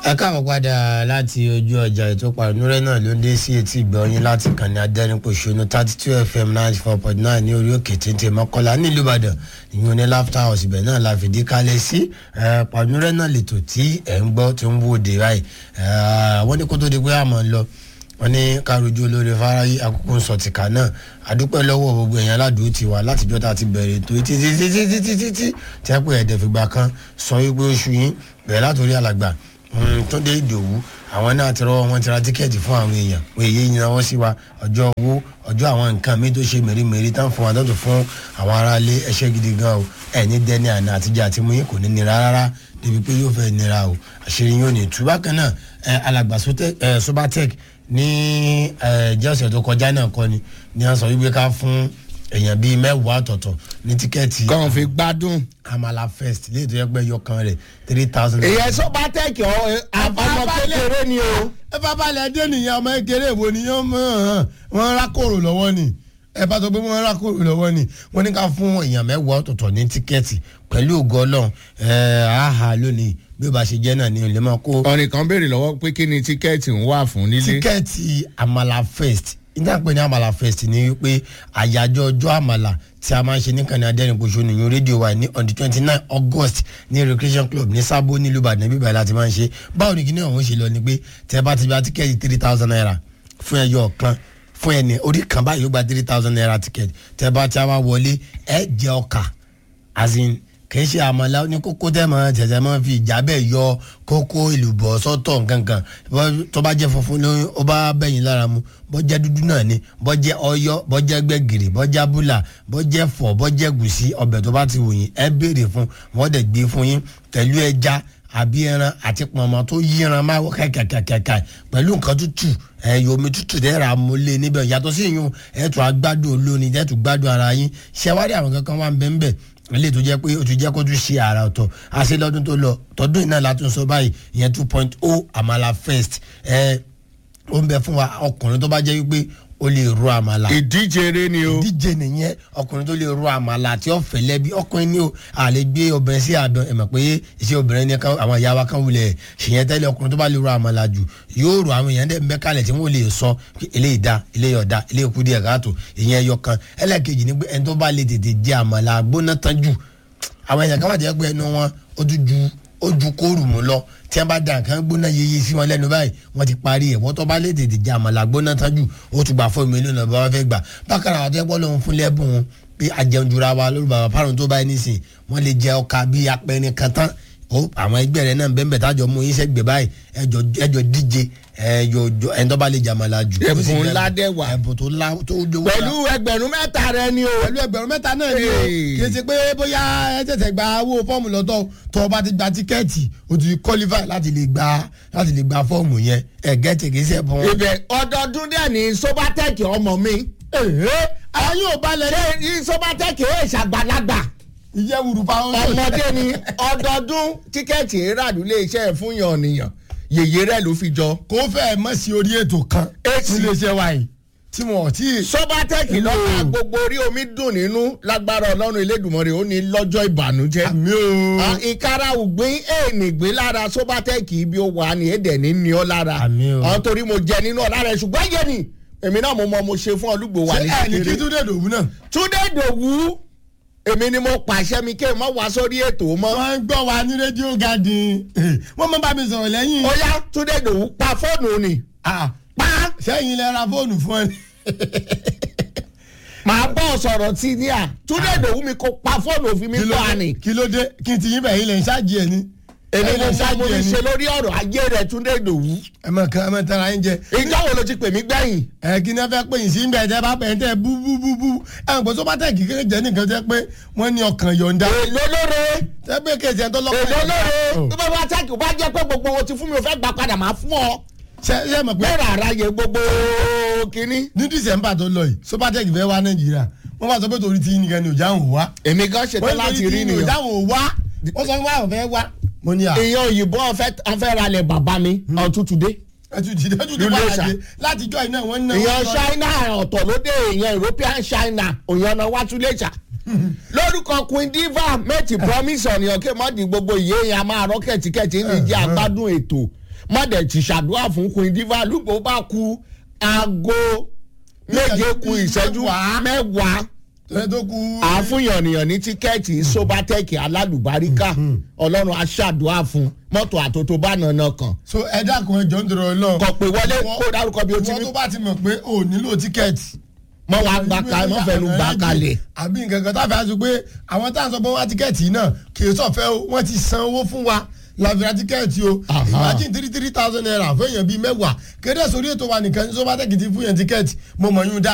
ẹ káàbọ̀ padà láti ojú ọjà ètò pàrọ̀nùrẹ́ náà ló ń dé sí etí ìgbọ̀nyín láti kàn ní adẹ́rìnpọ̀ṣọ́nù thirty two fm ninety four point nine ní orí òkè téńté mọ́kànlá nílùú ìbàdàn ìyún ní laughter house ibẹ̀ náà la fìdí kalẹ̀ sí pàrọ̀nùrẹ́ náà lètò tí ẹ̀ ń gbọ́ tó ń wò dé báyìí wọ́n ní kó tó di pé àmọ́ lọ wọ́n ní károjú olórí fáráyé àkókò ń sọ tìkà náà àdúpẹ́ lọ́wọ́ gbogbo èèyàn aládùúgbò ti wà látijọ́ tá a ti bẹ̀rẹ̀ ètò títí títí títí títí tí wọ́n pè ẹ̀dẹ̀ fìgbà kan sọ wípé oṣù yín bẹ̀rẹ̀ látòrí alàgbà túndé ìdòwú àwọn náà ti rọwọ́ wọn ti ra tíkẹ́ẹ̀tì fún àwọn èèyàn pé èyí yìí náà wọ́n sí wa ọjọ́ owó ọjọ́ àwọn nǹkan mi tó ṣe mèremère tán fún wa tó tún fún àwọn aráalé ẹṣẹ́ gidi gan o ẹ̀ ní dẹ́ni àná àtijọ́ àti mú yín kò ní nira rárá débi pé yóò fẹ́ nira o àṣírí yóò ní tú bákan náà alàgbà sobatec ní jẹ́sẹ̀ tó kọjá náà kọ́ ni ni wọ́n sọ wípé ká fún èèyàn bíi mẹ́wàá ọ̀tọ̀ọ̀tọ̀ ní tíkẹ́ẹ̀tì. kàn fi gbádùn. amala first léètò yẹ pé yọkan rẹ̀ three thousand. èyàn sọ́ba tẹ́kì ọ́ ọmọ kékeré ni o. ẹ bá balẹ̀ dé nìyẹn ọmọ kékeré wo ni yẹn mọ̀ wọ́n rákòrò lọ́wọ́ ni ẹ bá sọ pé wọ́n rákòrò lọ́wọ́ ni wọ́n ní ká fún èèyàn mẹ́wàá ọ̀tọ̀ọ̀tọ̀ ní tíkẹ́ẹ̀tì pẹ̀lú ògo ọlọ́run àhà lónìí bí ó bá ṣe jẹ́ náà ni ò lè máa kó. ọ̀rìn kan béèrè lọ́wọ́ pé kí ni tíkẹ́ẹ̀tì ń wà fún nílé. tíkẹ́ẹ̀tì amala first ìdáǹpẹ̀ ní amala fest ni wípé àyájọ́ ọjọ́ àmàlà tí a máa ń ṣe ní kàní adẹ́rìnpọ̀ṣọ́ nìyẹn rédíò wa ní on the twenty nine august ní recreation club ní sábó nílùú ìbàdàn bíbá láti máa ń ṣe báwo ni kíní ọ̀hún ṣe lọ ni pé tẹ́ bá ti gba tíkẹ́ẹ̀tì three thousand naira fún ẹyọ kan fún ẹni orí kan báyìí ó gba three thousand naira tíkẹ́ẹ̀tì tẹ́ bá ti wá wọlé ẹ jẹ ọkà as in kì í ṣe àmàlà ní kókó tẹ́ mọ̀ tẹ̀tẹ̀ mọ̀ fi ìjà bẹ́ẹ̀ yọ kókó ìlúbọ̀ sọ́tọ̀ nkankan tó bá jẹ́ funfun ló ó bá bẹ̀yìn lára mu bọ́ jẹ́ dúdú náà ni bọ́ jẹ́ ọyọ́ bọ́ jẹ́ gbẹ̀gìrì bọ́ jẹ́ abúlà bọ́ jẹ́ fọ̀ bọ́ jẹ́ gùsí ọbẹ̀ tó bá ti wù yín ẹ béèrè fún wọ́n dẹ̀ gbé fún yín pẹ̀lú ẹja àbí ẹran àti pọ̀nmọ́ tó yíran máa wọ kàkàkàkà pẹ̀lú nǹkan tútù ẹ̀yọ omi tútù dẹ́ra mọ́lẹ̀ níbẹ̀ yàtọ̀ sí ìyún ẹ̀tù agbádùn olóni ẹ̀tù gbádùn ara yín ṣẹ́wárí àwọn kankan wà ń bẹ́ẹ̀ bẹ́ẹ̀ ilé tó jẹ́ pé o ti jẹ́ kó tún ṣe àrà ọ̀tọ̀ àṣẹ lọ́dún tó lọ tọdún iná látún sọ báyìí ìyẹn two point o àmàlà first ẹ ó ń bẹ fún wa ọkùnrin tó bá jẹ́ wípé o lè ro àmàlà. ìdíje eré ni o. ìdíje nìyẹn ọkùnrin tó lè ro àmàlà àti ọ̀fẹ́ lẹ́bi ọkùnrin ni o àlè gbé obìnrin sí àdán ẹ̀ mọ̀ pé iṣẹ́ obìnrin ni àwọn ìyá wa kan wulẹ̀ ṣìyẹn tẹ́lẹ̀ ọkùnrin tó bá lè ro àmàlà jù yóò ro àwọn èèyàn dẹ̀ mẹ́kàlẹ̀ tí wọ́n lè sọ eléyìí da eléyìí ọ̀dà eléyìí kú díẹ̀ káàtó ìyẹn ẹyọ kan ẹlẹ́ẹ̀kejì ni pé ẹni tó bá lè tètè jẹ àmàlà gbóná tán jù àwọn èèyàn kan wà jẹ́ pé ẹnu wọn ó tún ju ó ju kóòrù mú lọ tí wọn bá da nǹkan gbóná yeye sí wọn lẹ́nu báyìí wọn ti parí ẹ̀ wọ́n tó bá lè tètè jẹ àmàlà gbóná tán jù ó tún gbà fún mi lónà bá wọn fẹ́ gbà bákan àwọn àtẹ́pọ̀ lòun fún lẹ́bùn wọn bí ajẹunjura wa lórí bàbá fárun tó báyìí nísìn wọn lè jẹ ọkà bíi apẹrin kan tán ó àwọn ẹgbẹ́ rẹ náà bẹ́ẹ̀ bẹ́ẹ̀ tájọ mú yín sẹ́gbẹ̀ẹ́ báyìí ẹjọ díje ẹjọ ẹni tó bá lè jàmàlà jù. ẹ̀bùn ńlá dẹ̀ wà. ẹ̀bùn tó la tó jowó. pẹ̀lú ẹgbẹ̀rún mẹ́ta rẹ ni o. pẹ̀lú ẹgbẹ̀rún mẹ́ta náà ni o. kì í ṣe pé bóyá ẹ tẹ̀sẹ̀ gba owó fọ́ọ̀mù lọ́tọ̀ tó o bá ti gba tíkẹ́ẹ̀tì o ti qualify láti lè gba láti lè gba fọ́ọ̀mù yẹn ẹ̀ gẹ́tì kì í ṣe fún. ibẹ̀ ọdọọdún dẹ̀ ní sobatec ọmọ mi. àwọn yóò balẹ̀ ṣé ní sobatec ó ìṣàgbàlagbà ìyẹ́ wùrù fáwọn. ọmọdé ni ọdọọdún tíkẹ́ẹ̀tì ìràdúlé iṣẹ́ fún yàn nìyàn yèyé rẹ ló fi jọ. kó fẹ́ mọ̀ sí orí ètò kan nílé iṣẹ́ wa yìí tí wọn ò tí ì. sobatec lọ́la gbogbo orí omi dùn nínú lágbára ọlọ́run elédùnmọ́rẹ́ ó ní lọ́jọ́ ìbànújẹ́. àmì o. ìkara ògbín èèní gbé lára sobatec ibi ó wà ní èdè ní ní ọ lára. àmì o. àwọn torí mo jẹ nínú ọ̀la rẹ̀ ṣùgbọ́n yé ni èmi náà mo mọ mo ṣe fún olúgbò wà ní ṣé ẹ ní kí túndé dòwú náà. túndé dòwú èmi ni mo pàṣẹ mi kéè mọ wá sórí ètò mọ. wọ́n ń gbọ́ wa ní rédíò garden wọ́n mọ bá mi sọ̀rọ̀ lẹ́yìn. ó yá túndé dòwú pa fóònù ni. pa. sẹ́yìn lẹ ra fóònù fún ẹ. màá bọ́ sọ̀rọ̀ tí ní à túndé dòwú mi kò pa fóònù òfin mi gbọ́ àní. kí ló dé kí n ti yín bẹ̀yìn lẹ̀ ń ṣáàjì ẹ̀ ni. èmi mo sọ mo ní ṣe lórí ọ̀rọ̀ ayé rẹ̀ túndé dòwú. ẹ mọ kan ẹ mọ tara yín jẹ. ìjọ wo ló ti pè mí gbẹ̀yìn. ẹ kí ni ẹ fẹ́ pè yín sí ń bẹ̀ tẹ́ bá pẹ̀ tẹ́ bú bú bú bú ẹ ń gbọ́ tó bá tẹ̀ kí kékeré jẹ́ nìkan tẹ́ pé wọ́n ní ọkàn yọ̀ǹda. èlò lóore. tẹ́ pé kejì ẹ̀ tó lọ́kàn èlò lóore. tó bá bá tẹ́kì bá jẹ́ pé gbogbo owó ti fún mi ò fẹ́ gbà padà máa fún ọ. ṣe ṣe mọ̀ pé. bẹ́ẹ̀ rárá yẹ gbogbo kínní. ní dísẹ̀mbà tó lọ yìí sobatec fẹ́ wá nàìjíríà wọ́n bá sọ pé torí ti nìkan ni òjá ń wá. èmi gan ṣetán láti rí nìyẹn. òjá nìyẹn. ń wá wọ́n sọ fún wa àwọn fẹ́ wá. mo ní à. èèyàn òyìnbó ọ̀fẹ́ ralẹ̀ bàbá mi ọ̀tútùdé. ẹtù jìdí ẹtù jìdí Lulẹ̀ padà ṣá. dé látijọ́ iná wọn náà. èèyàn china ọ̀tọ̀ ló dé èèyàn european china òyìn ọ̀nà wátúlẹ̀ṣà lórúkọ queen diva méjì promise ọ̀nìyàn kí mọ́ọ̀dì gbogbo ìyé yẹn a máa rọ́ kẹ̀tíkẹ̀tí ní ìdí àgbádùn ètò mọ̀dẹ̀ ti ṣàdúrà fún queen diva lùgbò bá ku aago méje ku ìṣẹ́jú mẹ́wàá tẹ́lẹ̀ tó kú. àfúnyànnìyàn ní tíkẹ́ẹ̀tì sobatec alálùbáríkà ọlọ́run aṣáàdúrà fún mọ́tò àtòtò bá nànà kan so ẹ dákun ẹ jọ ń dọ̀rọ̀ lọ. kọ̀ pé wọlé kó dárúkọ bí o ti wọ́n ní tó bá ti mọ̀ pé o ò nílò tíkẹ́ẹ̀tì. mọ́ wàá gbà ká mọ́ fẹ́nu gbà kalẹ̀. àbí nǹkan kan táfẹ́ àti pé àwọn tá à ń sọ pé wọ́n á tíkẹ́ẹ̀tì yìí náà kì í sọ̀fẹ́ o wọ́n ti san owó fún wa làbíra tíkẹ́ẹ̀tì o Aha. imagine three three thousand naira fún èèyàn bíi mẹ́wàá kéde sórí ètò wa nìkan ní sọ́bátẹ́kì ti fún yẹn tíkẹ́ẹ̀tì mo mọ̀ yún dá